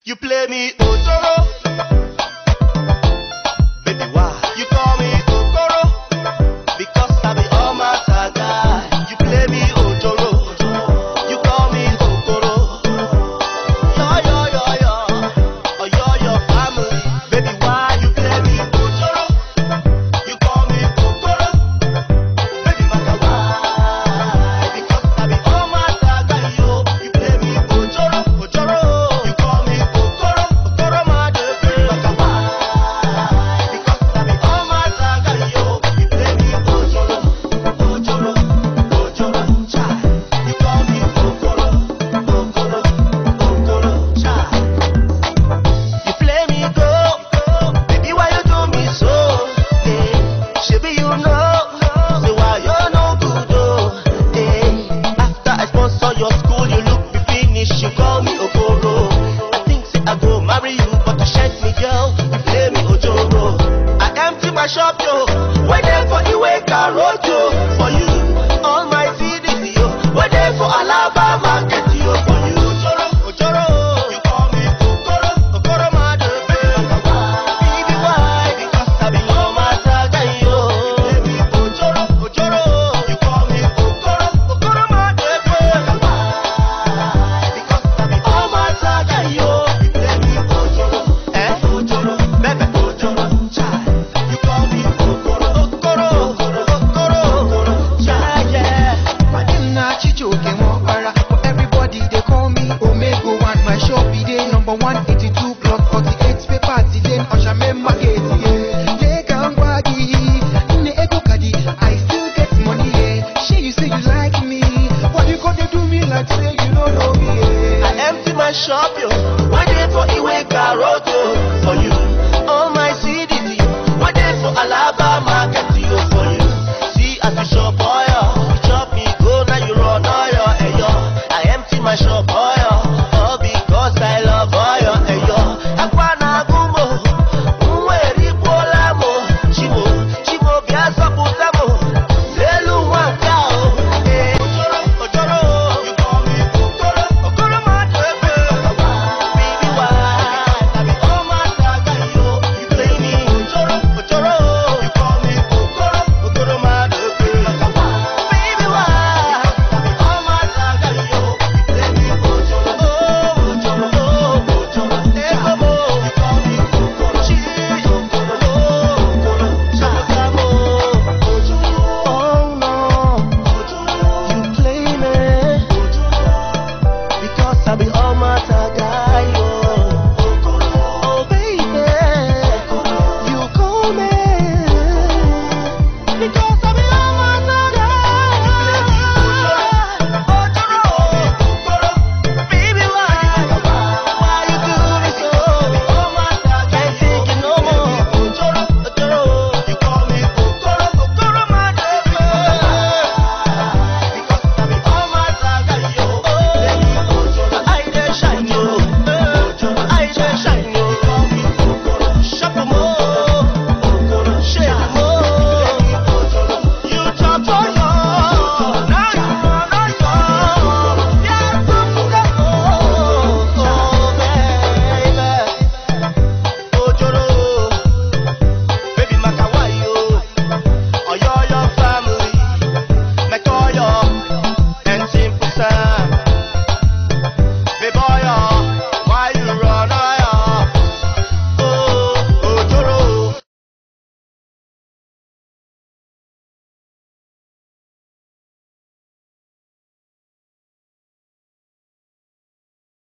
You play me Otoro. Baby, why? You call me Okoro. Because I be all my guy. You play me Otoro. You call me Okoro. Yo, yo, yo, yo. Oh, yo, your family. Baby, why you play me Otoro? You call me Okoro. Baby, matter why? Because I be all my guy, yo. You play me Ojoro, Ojoro. You call me Okoro, Okoro, my baby, matter why? Because I be all my guy, yo. You play me Ojoro, Ojoro, Ojoro, child. You call me Okoro, Okoro, Okoro, child. You play me go, baby, why you do me so? Eh, Shebi you know, say why you no good oh. Eh, after I sponsor your school, you look me finish, you call me Okoro. I think say I go marry you, but you shed me girl, you play me Ojoro. I empty my shop yo, wait there for Iwe Karoto for you. All my CDs yo, wait there for Alaba market yo for you. Ojoro, Ojoro, you call me Okoro, Okoro my baby. Baby why? Because I be all my saga yo. You play me Ojoro, Ojoro, you call me Okoro, Okoro my baby. Because I be all my saga yo. You play me Ojoro, eh? Ojoro, baby Ojoro, child. You call me Okoro, Okoro, Okoro, Okoro, Okoro, child, yeah. My name na Chijoke Mwapara, but everybody they call me Omego One. My shop be day number 182 block 48 paper Lane Oshame Market. Yeah, Lega Ngwagi, Nne Ego Kadi, I still get money. Yeah, Shay you say you like me, why you gonna do me like say you don't know me? I Yeah. empty my shop, yo. One day for Iwe Garoto for you. All my CDs, yo. One day for Alaba Market, yo, for you. See, as you shop, boy,